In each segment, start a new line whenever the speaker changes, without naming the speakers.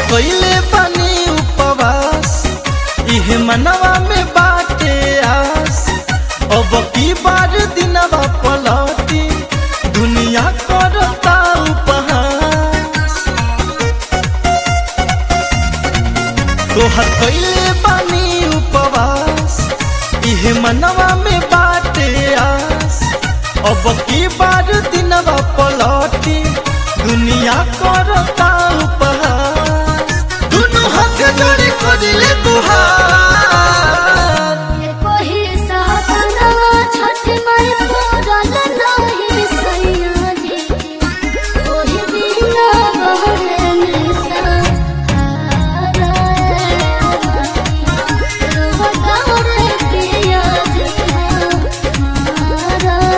कइले बानी उपवास इहे मनवा में बाटे आस अब की बार दिनवा पलटी दुनिया करता उपहास तोहर कइले बानी उपवास इहे मनवा में बाटे आस अब की बार दिनवा पलटी दुनिया करता उपहास दुनु हाथ जोड़ी करिले तुहार
कोही सहकना छठ माई पूरन नाही सैया जी कोही बिना बहरे निसा हारा पिया जी हारा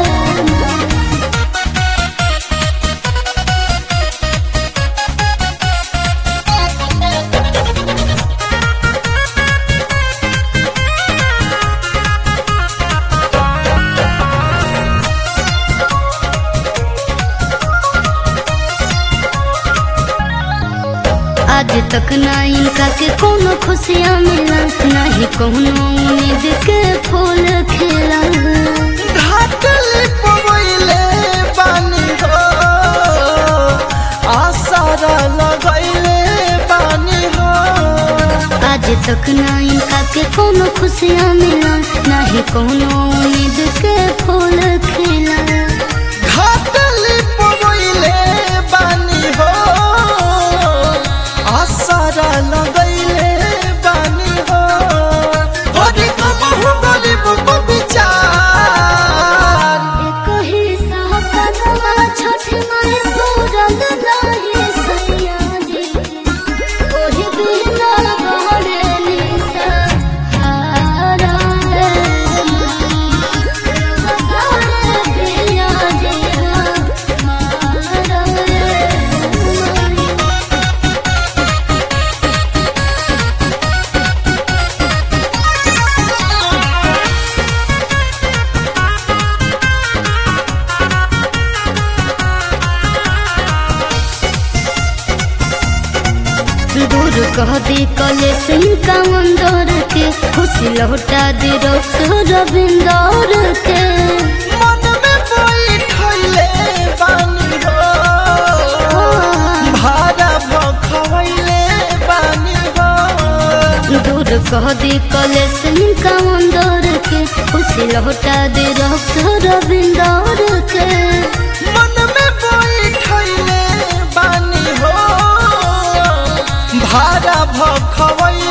आज तक ना इनका के कोनो खुशियाँ मिला नहीं कोनो उम्मीद के फूल खिला
ढाकले पवैले बानी हो आसारा लगैले बानी हो
आज तक ना इनका के कोनो खुशियाँ मिला नहीं कोनो उम्मीद के फूल खिला
ढाकले पवैले बानी हो आसारा लगैले बानी हो गरीब बहु गरीब को विचार
एक ही सहकनवा छठ माई पूरन नाही सैया जी कोही बिना बहरे निसा हारा रे हारा पिया जी हारा रे दूर कह दी कले सिंह का मंदोर के खुशी लौटा दी रोस रविंदौर के
मन में बैठले बानी हो भाड़ा भखवैले बानी हो
दूर कह दी कले सिंह का मंदोर के खुशी लौटा दी रोस रविंदौर के
मन में बैठले बानी हो भाड़ा भखवैले